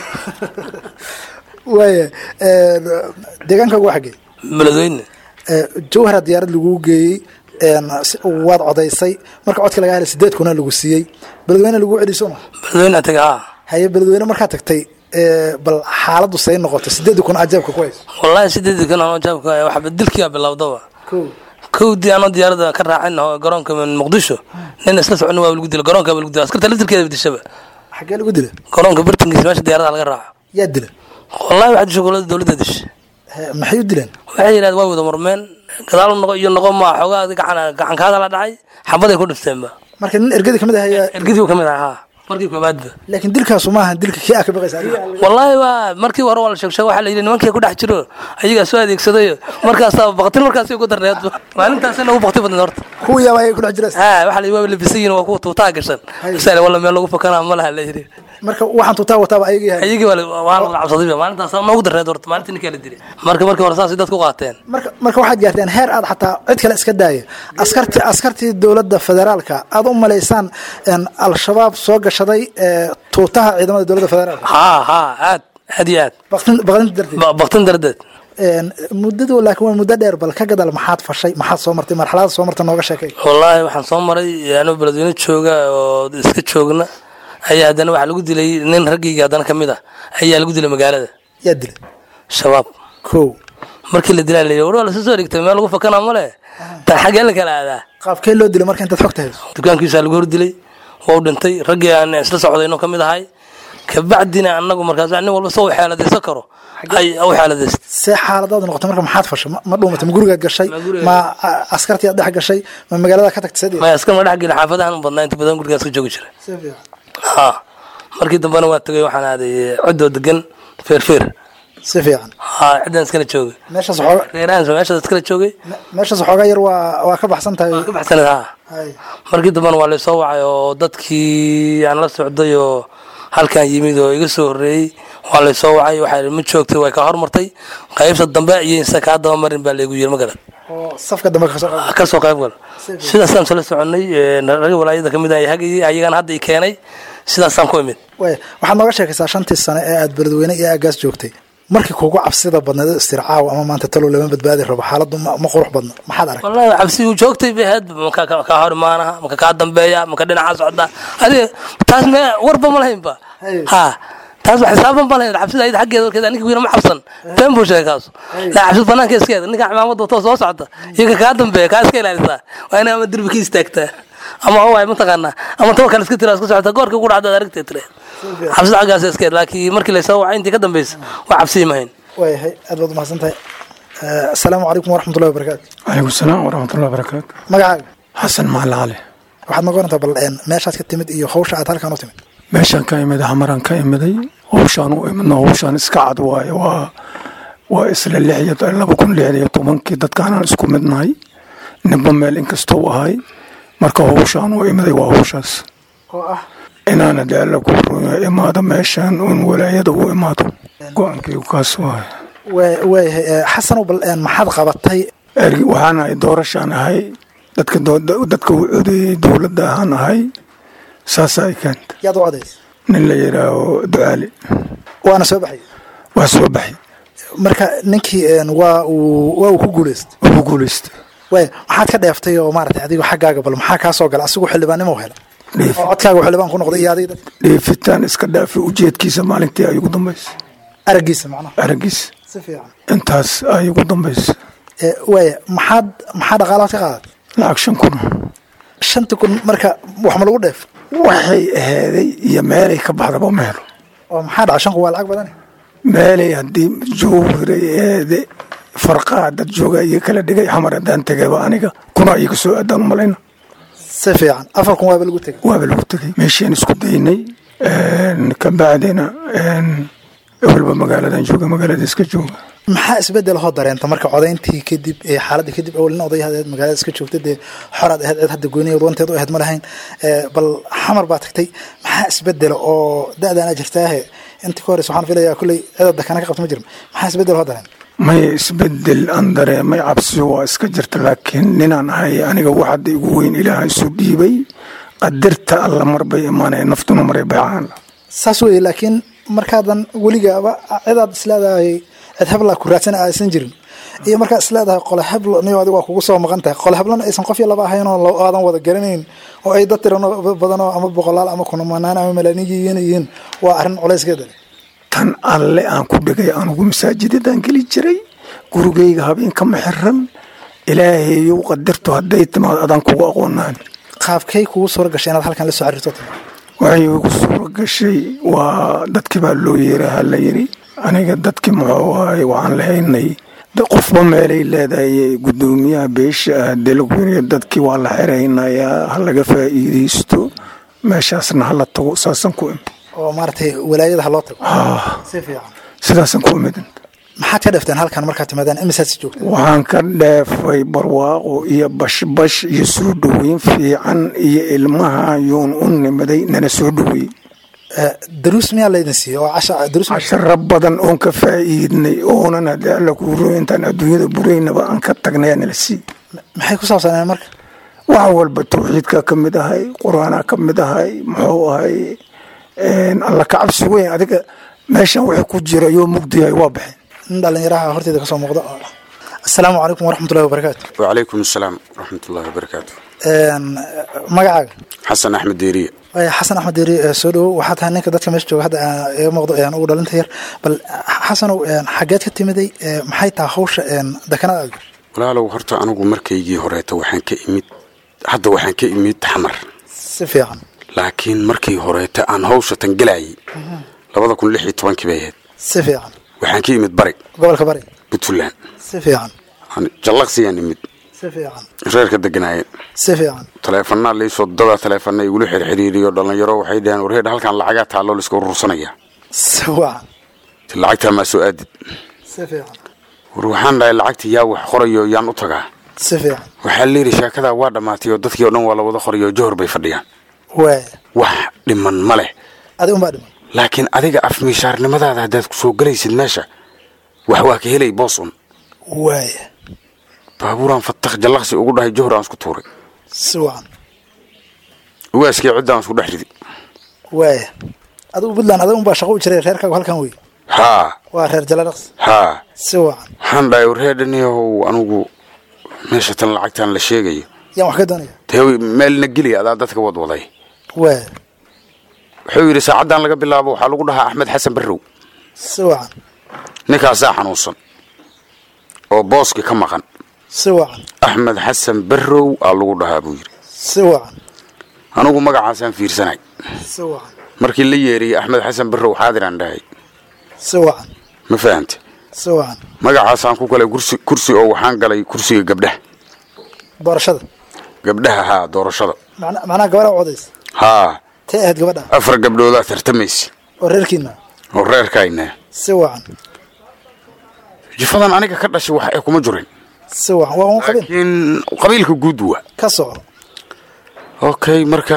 waaya eh, deegaanka ugu xagee beledweyne Eh, jawhara diyaarad lagu geeyey een, si- waad codaysay marka codka laga helay sideed kuna lagu siiyey beledweyne lagu celiso ma beledweyne taga haa haye beledweyne markaa tagtay eh, bal xaaladdu say noqotay sideed kun ajaabka ku hayso wallaahi sideedii kun anoo jaabka waxba dilkiyaa bilowdaba Kow. kowdii anoo diyaarada ka raacin oo garoonka muqdisho nin isla socon waa lagu dila garoonka lagu dila askarta laftirkeeda dishaba xaggee lagu dila garoonka bartankiisa meesha diyaarada laga raaco yaa dila wallahi waxaa disha golada dowladda disha Eh, maxay u dileen waxay yidhahd waa wada murmeen gadaal noqo iyo noqo maa xoogaa gacan gacankaada la dhacay xabaday ku dhifteenba marka nin ergadi kamid ah ayaa ergidii ka mid ahaa haa markii koobaadba laakiin dilkaasu maaha dilka kii aa ka baqaysa adiga. wallaahi waa markii hore waa la sheegsheeg waxaa la yidhi nimankii ku dhex jiro ayagaa soo adeegsadayo markaasaa baktin markaasi ugu darneed maalintaasina ugu bakti badneed horta kuwa yaaba ayay ku dhex jiraan haa waxaa la yidhi waa labisan yihin waa kuwa tuutaa gashan sale walla meel lagu fakanaa ma laha la yidhi marka waxaan tuutaa wataaba ayaga yahay ayagii waa la- waa la cabsaday maalintaas noogu darneed horta maalintii ninkaa la dilay marka markii hore saasay dadku qaateen marka marka waxaad gaarteen heer aad xataa cid kale iska daaya askarti askartii dowladda federaalka aad u malaysaan een, al-shabaab soo gashaday ee, tuutaha ciidamada dowladda federaalka haa haa aad aad iyo aad baqtin baqdinta darteed Ba- baktin dardeed Een, muddadu laakiin waa muddo dheer bal ka gadal maxaad fashay maxaad soo martay marxalada soo marta nooga sheekay wallaahi waxaan soo maray anuu beledweyne jooga oo iska joogna ayaa haddana waxaa lagu dilay nin raggayga haddana ka mid ah ayaa lagu dilay magaalada yaa dilay shabaab kow markii la dilaa la yidhi war waa lasoo soo dhigtay meel lagu fakanaa male tan xaggee la kala aadaa qaabkee loo dilay marka intaad xogta hayso dukaankiisaa lagu hor dilay waa u dhintay raggii aan isla socdayno ka mid ahay kabacdina annagu markaas nin walba soo xeeladaysan karo ay u xeeladaysta see xaaladaadu noqotay marka maxaad fashay ma- ma dhuumatay ma gurigaad gashay Ma guriga- ma a- askartii aad dhex gashay ma magaalada ka tagtay sadii maya askar ma dhex geli xaafadahan u badnaa inta badan gurigaas ka joogi jira ha markii dambena waa tegay waxaan aaday codoo degan feerfeer si fiican haa ciddaan iskala joogay meeshaas xooga reerahan meeshaas iskala joogay meeshaas xoogaa yar waa waa ka baxsan tahay ka baxsanad haa Hay. markii dambena waa laysoo wacay oo dadkii aan la socday oo halkan yimid oo iga soo horreeyey waa laysoo wacay waxaa yidhi ma joogtay way ka hormartay qaybta dambe iyo insa kaa daba marin baa laygu yiri ma garan oo safka dambe ka soo qaba ka soo qayb gal sidaasaan sala soconay ragga walaayada ka mid ah hagayay ayagana hadda i keenay sidaasaan ku imid waaya waxaad nooga sheekaysaa shantii sane ee aad beledweyne iyo aagaas joogtay markii kugu cabsida badneed istircaaw ama maanta talow lama badbaadi rabo xaaladdu ma ma qurux badna maxaad arag wallahi cabsi uu joogtay bay ahayd maka ka- kaa hor imaanaha maka kaa dambeeya maka dhinaca socda adiga taas me warba ma lahaynba ha taas wax xisaaban ma lahayn cabsida ayada xaggeeda warkeeda ninka wiira ma cabsan been buu sheegay kaasu la cabsida banaanka iskeeda ninka cimaamada wato soo socota iyo ka kaa dambeeya kaa iska ilaalisaa waa inaa ama derbi ka istaagtaa ama waay mataqaanaa ama tawa kale iska tiraa iska socota goorka ku dhacda aragtee tire cabsida xaggaas iskeed laakiin markii laysoo wacay intii ka dambeysa waa cabsiyi mahayn waayahay aad baad umahadsan tahay Eh, asalaamu calaykum waraxmatullahi wabarakaatu calaykum salaam waraxmatullahi wabarakaatu magacaaga xasan macalin cali waxaad noga warantaa bal een, meeshaad ka timid iyo hawsha aad halkan u timid meeshaan ka imid hamaraan ka imiday howshaan u imidna howshaan iska cad waaye waa waa isla lix iyo laba kun lix iyo tobankii dadkaanaan isku midnahay ninba meel inkastoo ahay marka howshaan u imiday waa howshaas oo ah inaana dee alla ku ruya imaado meeshaan uun walaayada u imaado go-aankaygu kaas waaye waa- waayahay eh, xasanow bal een, maxaad qabatay ergi waxaan ahay doorashaan ahay dadka doo- dadka u codeeyey dowladda ahaan ahay saasa ay keenta yaad u codaysay nin la yidhaaho ducaali waana soo baxay waa soo baxay marka ninkii een, waa uu waa uu ku guuleystay ugu guulaysta waaya maxaad ka dheeftay oo maaragtay adigo xaggaaga bal maxaa kaa soo gala asigu xildhibaannimo hela Dheef- oo codkaaga xildhibaan ku noqday iyo adiga dadka dheefitaan iska dhaafay ujeedkiisa maalintii ay ugu dambaysay araggiisa macnaha araggiis si fiican intaas ay ugu dambaysay Eh, waaya maxaad maxaa dhaqaalaad ka qaadatay lacag shan kun shanta kun marka wax ma lagu dheef waxay ahaaday iyo meelay ka baxdaba ma helo oo maxaa dhaca shan kun waa lacag badan meelay haddii jowhiray eede farqaa dad jooga iyo kala dhigay xamar haddaan tegayba aniga kuna iyaga soo aadaan u malayna si fiican afar kun waaba lagu tegay waaba lagu tegay meeshian isku daynay ka bacdina ewelba magaaladan jooga magaalada iska jooga maxaa isbedel hoo dareenta marka codayntii kadib ee xaaladda kadib awalna odayahadeed magaalada iska joogta dee xoraad ahayd cid hadda gooniya wanteed u ahayd ma lahayn Eh, bal xamar baa tagtay maxaa isbedela oo da-daana jirtaahe intii ka horeysa waxaan filayaa kulley cidada dakana ka qabta ma jirin maxaa isbedel hoo dareen maya isbedel aan dareemay cabsi waa iska jirta laakiin ninaan ahay aniga wax hadda igu weyn ilaaha isu dhiibay qadirta alla marbay imaanaya naftuna maray baycaan saas weeye laakiin markaadan weligaaba cidaad isleedahay cid hebla ku raadsan aysan jirin iyo markaad isleedahay qole heblo niyo adiga waa kugu soo maqan tahay qole heblona aysan qof iyo laba ahayn oo la- aadan wada garanayn oo ay dad tirano badanoo ama boqolaal ama kunamanaan ama malaaniyiin yihiin waa arrin culayskeeda leh tan alle aan ku dhigay anugu masaajidadaan geli jiray gurigayga habeenkama xiran ilaahayow qadirto hadday timaado adaan kugu aqoonaan qaabkay kugu suura gashay inaad halkan la soo xiriirto waxay igu suuro gashay waa dadkii baa loo yeeraha la yidhi aniga dadkii muxuu ahay waxaan lahaynay de- qofba meelay leedahay guddoomiyaha beesha ah dee lagu yiri dadkii waa la xiraynayaa ha laga faa'iidaysto meeshaasna hala tago saasaan ku imid oo maaragtay walaayada ha loo tago Ah, si fiican sidaasaan ku imid maxaad ka dhafteen halkan markaad timaadaan imisaad si joogta waxaan ka dheefay barwaaqo iyo bashbash iyo soo dhoweyn fiican iyo ilmaha yuun u nimaday nana soo dhoweeyey daruus miyaa laydin siiya oo casha daruus ma- casharo badan oon ka faa'iidnay oonan haddii alla kuu roy intaan adduunyada buraynaba aan ka tagnaya nala sii maxay ku saabsaneen marka wax walba tawxiidka ka mid ahay qur-aanaa ka mid ahay muxuu ahay alla ka cabsi weyn adiga meeshan wixii ku jira yoo mugdiyahay waa baxeen nin dhalinyaraha horteeda kasoo muuqda asalaamu calaykum waraxmatullahi wabarakaatu وعليكم السلام ورحمة الله وبركاته Een, magacaaga حسن أحمد ديرية Waaya, xasan axmed deeri ee soo dhowo waxaa tahay ninka dadka meesha jooga hadda aan iga muuqdo aan ugu dhalinta yar bal xasanow een, xageed ka timiday ee, maxay tahay hawsha een, dekanada aad gashay walaalow horta anigu markaygii horeeta waxaan ka imid hadda waxaan ka imid xamar si fiican laakiin markii horeeta aan hawsha tan gelayay labada kun lix iyo tobankii bay ahayd si fiican waxaan ka imid bari gobolka bari puntland si fiican Aan jallaqsiyaan imid si fiican reerka deganaayeen si fiican taleefanaa laysoo dada taleefana igula xirxiriiriyo dhalinyaro waxay dhaheen warheedha halkan lacagaa taalloo laiska urursanaya si wacan lacagtaa maa soo aadid si fiican war waxaan dhahay lacagta yaa wax qorayo yaan u tagaa si fiican waxaa layidhi sheekadaa waa dhammaatay oo dadkii o dhan waa la wada qorayo johor bay fadhiyaan waaya wax dhiman ma leh adiga unbaa dhiman laakiin adiga afmiishaarnimadaada haddaad ku soo gelaysid meesha wax waa ka helay boosun waaya baabuuraan fatakh jallaqsi ugu dhahay johor aan isku tuuray si wacan ugaaskii ciddaan isku dhex ridi waaya adigu puntland adiga unbaa shaqo u jiray reerkaagu halkan wey haa waa reer jaladhaqs haa si wacan waxaan dhahay warreedhaniyahow anugu meesha tan lacagtaan la sheegayo yaan wax ka doonaya dee meelna geliya adaa dadka wadwaday waaya wuxuu yidhi saacaddan laga bilaabo waxaa lagu dhahaa axmed xasan barrow si wacan ninkaasaa xanuunsan oo booski ka maqan si wacan axmed xasan barrow aa lagu dhahaa buu yidhi si wacan anugu magacaasaan fiirsanay si wacan markii la yeeriyey axmed xasan barrow xaadiraan dhahay si wacan ma fahante si wacan magacaasaan ku galay kursi kursi oo waxaan galay kursiga gabdhaha doorashada gabdhaha haa doorashada macna macnaha gabadha u codaysa haa tee ahayd gabadha afar gabdhoodaa tartamaysa oo reerkiina oo reerkayna si wacan jifadan aniga ka dhashay wax ee kuma jirin si wacan waa un qabiil laakiin qabiilka guud waa ka soco okay marka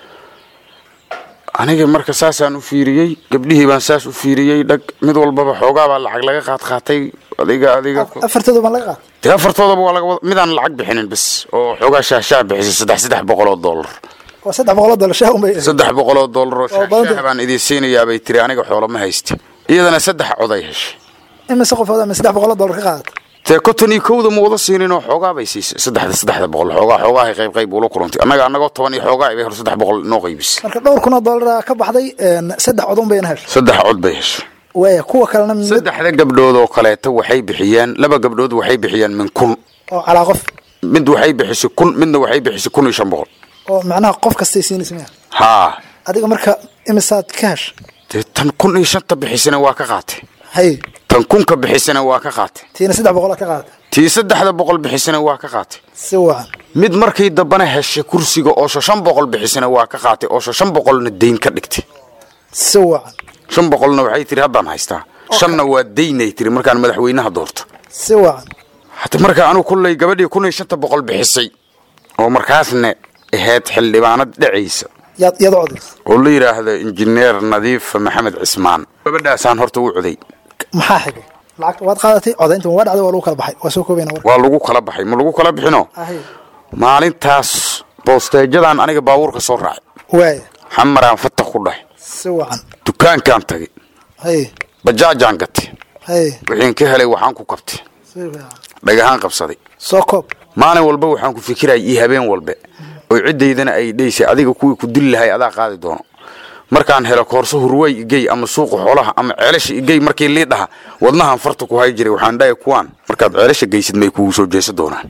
aniga marka saasaan u fiiriyey gabdhihii baan saas u fiiriyey dhag mid walbaba xoogaabaa lacag laga qaad qaatay adiga adiga afartooda baan laga qaata dee afartoodaba waa laga wada midaan lacag bixinin bas oo xoogaa shaahshaah bixisay saddex saddex boqol oo dollar waa saddex boqoloo dollar shaah unbay saddex boqol oo dollar oo Oo badan shaahshaah baan idiin siinayaa bay tiri aniga xoolo ma haysti iyadana saddex coday heshay imise qofood ama saddex boqoloo dollar ka qaadata dee konton iyo kowda ma wada siinin oo xoogaa bay siisay saddexda saddexda boqol xoogaa xoogaahay qayb qayb ula kulantay annaga annagoo toban iyo xoogaa bay hor saddex boqol noo qaybisay marka dhowr kun oo dollar ka baxday een, saddex codon bayna heshay saddex cod bay heshay waaya kuwa kalena mid saddexda gabdhood oo kaleeto waxay bixiyeen laba gabdhood waxay bixiyeen min kun oo calaa qof mid waxay bixisay kun midna waxay bixisay kun iyo shan boqol oo macnaha qof kastay siinaysa miya haa adiga marka imisaad ka heshay dee tan kun iyo shanta bixisana waa ka qaatay hay tan kunka bixisana waa ka qaatay tiina saddex boqoloo ka qaadata tii saddexda boqol bixisana waa ka qaatay si wacan mid markii dambana heshay kursiga oo shan boqol bixisana waa ka qaatay oo shan boqolna dayn ka dhigtay si wacan shan boqolna waxay tiri haddaan haystaa shanna waa daynay tiri markaan madaxweynaha doorto si wacan hata marka anugu kulley gabadhii kun iyo shanta boqol bixisay oo markaasna ahayd xildhibaanad dhacaysa yaad yaad u codaysa oo la yidhaahdo injineer nadiif maxamed cismaan gabadhaasaan horta u coday maxaa xigay lacagta waad qaadatay codaynta waa dhacday waa lagu kala baxay waa soo koobayna warka waa lagu kala baxay ma lagu kala bixino ahay maalintaas boosteejadan aniga baabuurka soo raacay waaya xamaraan fatax ku dhahay si wacan dukaankaan tagay hay bajaajaan gatay hay wixiin ka helay waxaan ku qabtay si fiican dhagahaan qabsaday soo koob maalin walba waxaan ku fikiraya iyo habeen walbe oo ciddaydana ay dhaysay adiga kuwii ku dili lahay adaa qaadi doono markaan helo koorso hurway igey ama suuqa xoolaha ama ceelasha igey markii lii dhaha wadnahan farta ku hay jiray waxaan dhahay kuwaan markaad ceelasha geysid may kugu soo jeesa doonaan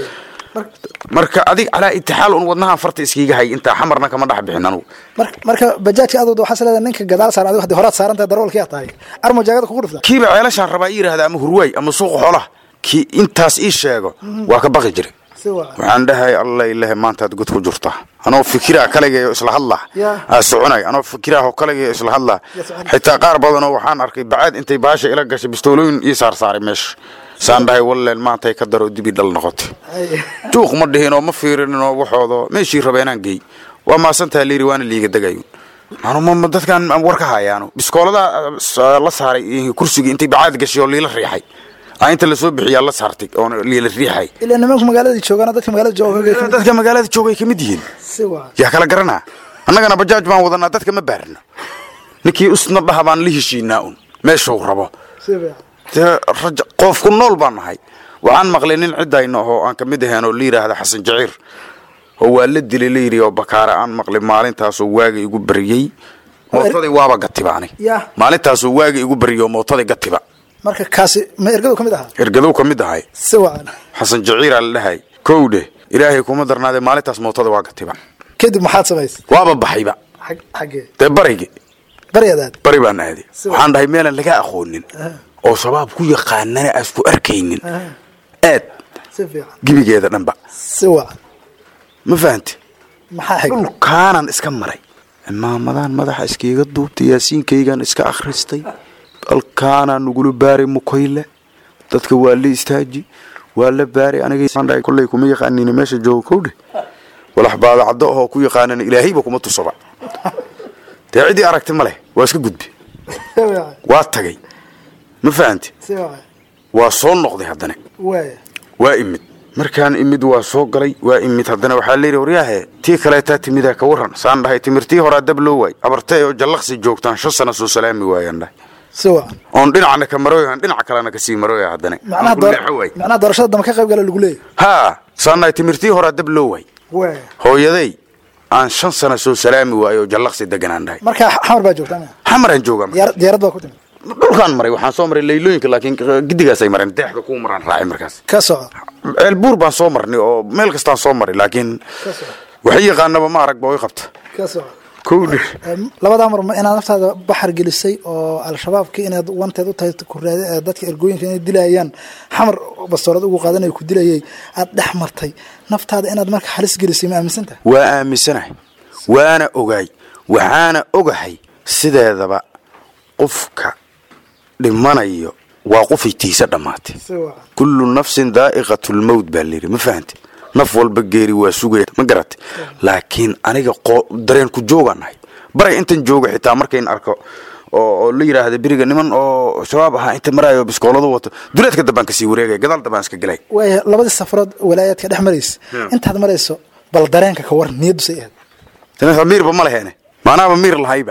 marka adig calaa itixaal un wadnahan farta iskiiga hay intaa xamarna kama dhex bixin anugu marka marka bajaajka adood waxaa leedahay ninka gadaal saaran adigu haddii horaad saaran tahay daroolkii aad tahay armo jaagada kugu dhifta kiiba ceelashaan rabaa ii yidhahda ama hurwaay ama suuqa xoolaha kii intaas ii sheego waa ka baqi jiray si wacan waxaan dhahay alla ilahe maantaad god ku jirta anoo fikiraa kaligayo isla hadlaa Yaa. aa soconay anoo fikiraahoo kaligayo isla hadlaa Yaa soconay. xitaa qaar badanoo waxaan arkay bacaad intay baasha ila gashay bistoolooyin ii saarsaaray meesha saan dhahay walleen maantay ka daro dibi dhal noqotay hay juuq ma dhihinoo ma fiirininoo waxoodo meeshii rabeenaan geey waa maasantaha liiri waana liiga degayun anu ma ma dadkan war ka hayaano biskooladaa ah, la saaray iyo kursigii intay bacaad gashay oo liila riixay aa inta lasoo bixiyaa la saartay oo liila riixay ilaa nimanku magaaladii joogaan dadka magaalada jooga dadka magaalada joogay ka mid yihiin si wacan yaa kala garanaa annagana bajaaj baan wadanaa dadka ma baarno ninkii usna dhaha baan la heshiinaa un meeshuu rabo si fiican dee raja qoofku nool baan nahay waxaan maqlay nin ciddayna oo aan ka mid ahayn oo la yidhaahda xasan jaciir oo waa la dilay la yidhi oo bakaare aan maqlay maalintaasoo waaga igu bariyey mootadii waaba gatiba ani Yah. maalintaasoo waaga igu bariyey oo mootadii gatiba marka kaasi ma ergadu ka mid ahaa ergadow ka mid ahay si wacan xasan jaciiraa la dhahay kowdhe ilaahay kuma darnaadee maalintaas mootada waa gatiba kadib maxaad samaysay waaba baxayba xag xaggee dee baraygi baryadaad bari baan aaday Si waxaan dhahay meelaan laga aqoonin oo shabaab ku yaqaanana aas ku arkaynin aad si fiican gebigeeda dhanba si wacan ma fahante maxaa xigay dhulkaanan iska maray imaamadan madaxa iskiiga duubtay yaasiinkaygan iska akhristay halkaanaa nagula baaray mukayle dadka waa la istaaji waa la baaray aniga kolley kuma yaqaanina meesha jooga kowdhe walax baadacaddo ahoo ku yaqaanana ilaahayba kuma tusaba dee ciddii aragti ma leh waa iska gudbi waa tagay ma fahanti waa soo noqday haddana waa imid markaan imid waa soo galay waa imid haddana waxaa layidhi waryaahe tii kaleetaa timidaa ka warran saan dhahay timirtii horaa dab loo waay abartay oo jallaqsi joogtaan shan sana soo salaami waayaan dhahay oon dhinacna ka marooyan dhinaca kalena kasii marooya haddana Aan ku leexo waay. macnaha doorashada dambe ka qayb gala lagu leeyahy haa saan dhahay timirtii horaa dab loo waay hooyaday aan shan sana soo salaami waayo oo jallaqsi deganaan dhahay marka xamar baa joogtaa ma xamaraan joogaa Diyaar- diyaarad baa ku timid dhulkaan maray waxaan soo maray laylooyinka laakiin gidigaasay mareen deexda kuu maraan raacay markaas ka soco ceelbuur baan soo marnay oo meel kastaan soo maray laakiin waxay yaqaanaba ma arag ba way qabta ka soco kowdhi Em, labadaa mar ma inaad naftaada baxar gelisay oo al-shabaabka inaad wanteed u tahay kuraade ee dadka ergooyinka inay dilayaan xamar bastoorad ugu qaadanay ku dilayay aad dhex martay naftaada inaad marka halis gelisay ma aaminsantahay waa aaminsanahay waana ogaay waxaana ogahay sideedaba qofka dhimanayo waa qofay tiisa dhammaatay kullu nafsin daa'iqatu lmowt baa layidhi ma fahante naf walba geeri waa sugaya ma garatay laakiin aniga qo- dareen ku joogaan nahay baray intan jooga xitaa markayn arko oo oo la yidhaahda beriga niman oo shabaab ahaa inta maraayo biskooladu wato duleedka dambaan kasii wareegaya gadaal dambaan iska gelay waaya labadii safarood walaayaadka dhex maraysa intaad marayso bal dareenka ka war niyaddu say ahayd tana miirba ma leheene maanaaba miir lahayba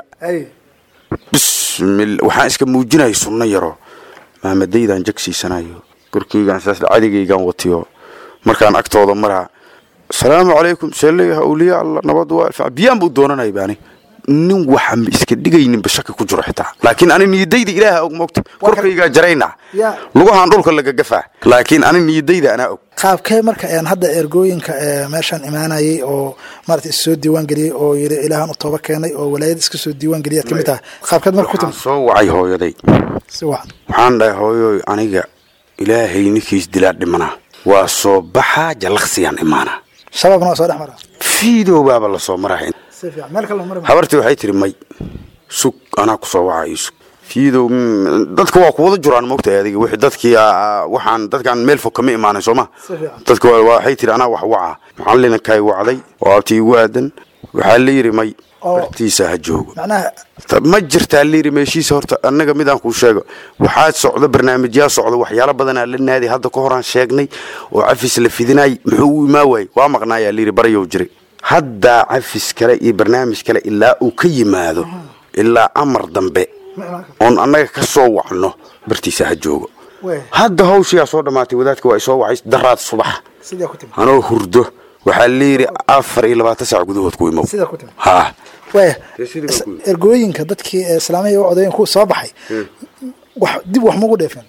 bismil waxaan iska muujinaya sunno yaro maamadaydaan jagsiisanayo korkeygaan saas cadigaygaan watiyo markaan agtooda maraa asalaamu calaykum seeleyaha awliya allah nabad waa alfac biyaan buu doonanaya baani nin waxa ma iska dhigayninba shaki ku jiro xitaa laakiin ani niyadayda ilaaha og moogta korkaygaa jarayna Ya. lugahaan dhulka lagagafaa laakiin ani niyadayda anaa og qaabkee marka een hadda ergooyinka ee meeshaan imaanayay oo maarata is soo diiwaan geliyey oo yidhi ilaahan u tooba keenay oo walaayad iska soo diiwaan geliyaad ka mid tahay qaabkeed marka ku waxaan timid soo wacay hooyaday si wacan waxaan dhahay hooyoy aniga ilaahay ninkiis dilaa dhimanaa waa soo baxaa jallaqsiyaan imaanaa shabaabna waa soo dhex maraa fiidow baaba la soo maraa si fiican meel kale mari habartii waxay tiri may sug anaa ku soo wacaa ii sug fiidow mm, dadka waa kuwada juraan moogtahay adiga wixii dadkii aa- waxaan dadkaan meel fog kama imaanin soo ma Si fiican. dadka waa- waxay tiri anaa wax wacaa macallinkaay wacday oo abtii igu aadan waxaa la yidhi may Oo. bartiisa ha joogo macnaha Ta- ma jirtaa layidhi meeshiisa horta annaga midaan kuu sheego waxaa socda barnaamijyaa socda waxyaalo badanaa la naadi hadda ka horaan sheegnay oo cafis la fidinay muxuu u imaa waayey waa maqnaayaa layidhi baryow jiray haddaa cafis kale iyo barnaamij kale ilaa uu ka yimaado ilaa amar dambe oon annaga ka soo wacno bartiisa ha joogo wey hadda hawshiyaa soo dhammaatay wadaadka waa isoo wacay daraad subax sidaa ku timid anoo hurdo waxaa layidhi afar iyo labaatan saac gudahood ku imow sidaa ku timid haa wey Dee sidii baa ku yimid. ergooyinka dadkii ee islaamiya u codeeyeen kuwa soo baxay wax dib wax magu dheefeen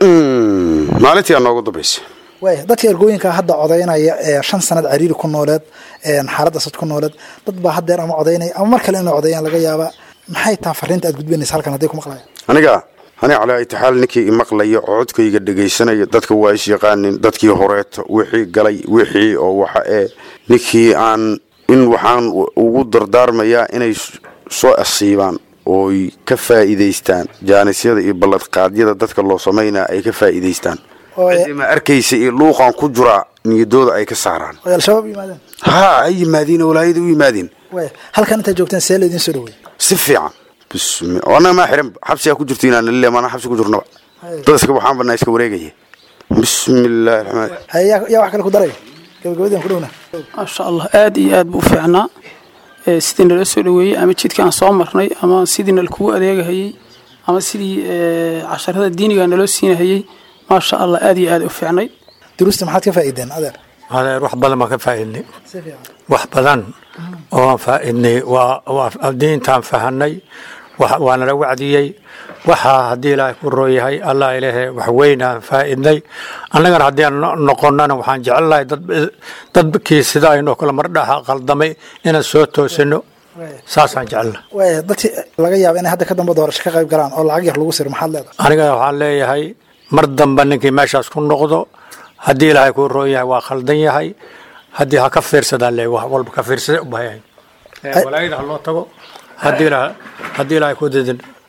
Mm-mm. maalintii aa noogu dambaysa wey dadka ergooyinka hadda codeynaya ee shan sanad cariiri ku nooleed ee xaaladda sad ku nooleed dad baa haddeer ama codeynaya ama mar kale inay codeeyaan laga yaabaa maxay taha fariinta aad gudbinaysa halkan hadday ku maqlayaan aniga ani calaa itixaal ninkii imaqlaya oo codkayga dhegaysanaya dadka waa is yaqaanin dadkii horeeto wixii galay wixii oo waxa ee ninkii aan in waxaan ugu dardaarmayaa inay s- soo asiibaan ooy ka faa'iidaystaan jaanisyada iyo balladqaadyada dadka loo samaynaa ay ka faa'iidaystaan oo ciddii ma arkaysa iyo luuqan ku jura niyadooda ay ka saaraan oo al-shabaab u yimaadeen haa ay yimaadiin oo walaayada u yimaadiin wey halkan intaad joogteen see laydin soo dhaweey si fiican bismi oo annaga maa xiran xabsigaa ku jirto inaan lile maana xabsi ku jirnaba dad iska waxaan banaa iska wareegaya bismi illaahi raxmaan haye yaa yaa wax kale ku daraya gabagabadaan ku dhowna maasha allah aad iyo aad buu u fiicnaa ee sidii nala soo dhaweeyey ama jidkii aan soo marnay ama sidii nalakugu adeegahayey ama sidii ee, casharada diiniga naloo siinahayey maasha allah aad iyo aad u fiicnay duruusta maxaad ka faa'iideen adeer adeer wax badan baan ka faa'iidnay si fiican wax badan oo aan faa'iidnay waa waa diintaan fahanay wax- waa nala wacdiyey waxaa haddii ilaahay ku rooyahay allah ilaahe wax weyn aan faa'iidnay annagana haddii aan no- noqonnana waxaan jecelnahay dad dadkii sida aynoo kale mardhaha qaldamay inaan soo toosino saasaan jecelna wey dadkii laga yaaba inay hadda ka dambe doorasho ka qayb galaan oo lacag yar lagu siro maxaad leedahay aniga waxaan leeyahay mar damba ninkii meeshaas ku noqdo haddii ilaahay kuu roon yahay waa khaldan yahay haddii ha ka fiirsadaan le wax walba ka fiirsada u bahayahay walaayada ha loo tago haddii ilaahay haddii ilaahay ku didin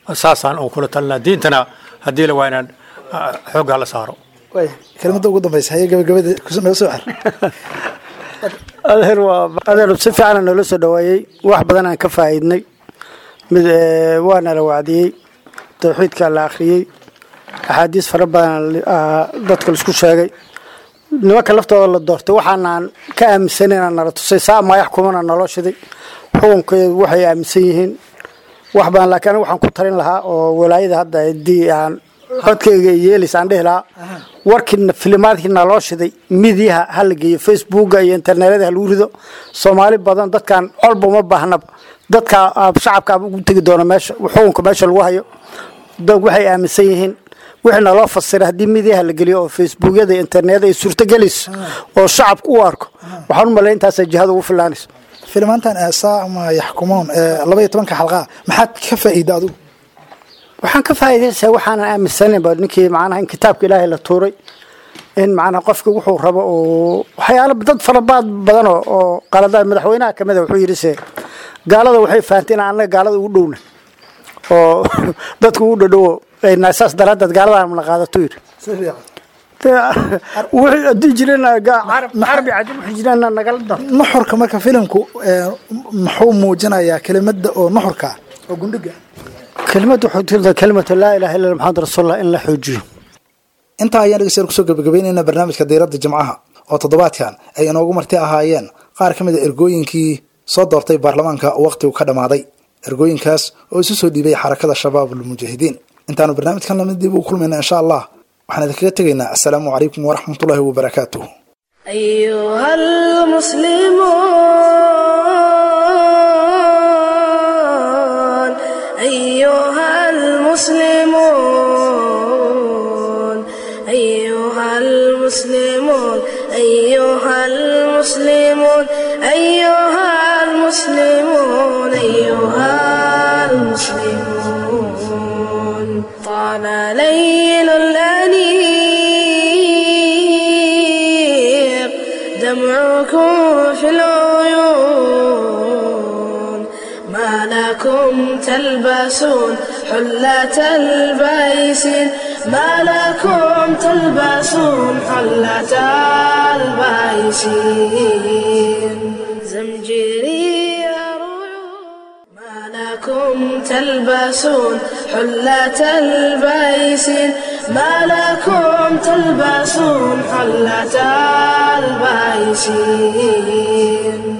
saasaan uu kula talinaa diintana haddii la waa inaan ah, xoogga la saaro kelimada ugu dambeysa haye gabagabada noo soo xir adeer waa adeer si fiican noola soo dhaweeyey wax badan aan ka faa'iidnay mid eh, waa nala wacdiyey tawxiidka la akhriyey axaadiis fara badan ah, dadka laisku sheegay nimanka laftooda la doortay waxaanaan ka aaminsanayna nala tusay saa maayax kumana naloo shiday xukunkeedu waxay aaminsan yihiin wax badan laakiin aniga waxaan ku talin lahaa oo walaayada hadda haddii aan codkayga yeelis aan dhihi lahaa warkiina filimaadkiina loo shiday midiyaha ha la geeyo facebooka iyo internetyada ha lagu rido soomaali badan dadkan colba uma baahnaba dadka ah, shacabka ugu tegi doona meesha xukunka meesha lagu hayo dad waxay aaminsan yihiin wixii naloo fasiray haddii midiyaha la geliyo oo facebookyada iyo internetyada ay suurtagelayso oo shacabka u arko waxaan u malay intaasa jihada ugu filaanayso filimaantan eesaa ama yaxkumoon ee laba iyo tobanka xalqaa maxaad ka faa'iida adigu waxaan ka faa'iidaysaa waxaanan aaminsanayba ninkii macnaha in kitaabka ilaahay la tuuray in macnaha qofki wuxuu rabo oo waxyaalo dad farabaad badan oo oo qaladaad madaxweynaha kamid a wuxuu yidhi se gaalada waxay fahamtay in annaga gaalada ugu dhowna oo dadka ugu dhadhowo ayna saas daraaddeed gaalada la qaadato yidhi wixii haddii jireen carabi cajab wixii jireen nagala dar nuxurka marka filimku ee, muxuu muujinayaa kelimada oo nuxurka ah oo gundhiga kelimadu waxay tirtaa kelimatu laa ilaaha illa maxamed rasuulullah in la xoojiyo intaa ayaan dhegeystayaal kusoo gabagabaynaynaa barnaamijka diiradda jimcaha oo toddobaadkan ay inoogu marti ahaayeen qaar ka mid a ergooyinkii soo doortay baarlamaanka waqtigu ka dhammaaday ergooyinkaas oo isu soo dhiibay xarakada shabaab almujaahidiin intaanu barnaamijkan lamid dib u kulmayna insha allah waxaan idinkaga tegaynaa assalaamu calaykum waraxmatullaahi wabarakaatuh أيها المسلمون أيها المسلمون أيها المسلمون أيها المسلمون أيها المسلمون أيها المسلمون طال ليل الأنيق دمعكم في العيون ما لكم تلبسون حلة البيسين ما لكم تلبسون حلة البيسين زمجري ما لكم تلبسون حلة البيسين ما لكم تلبسون حلة البيسين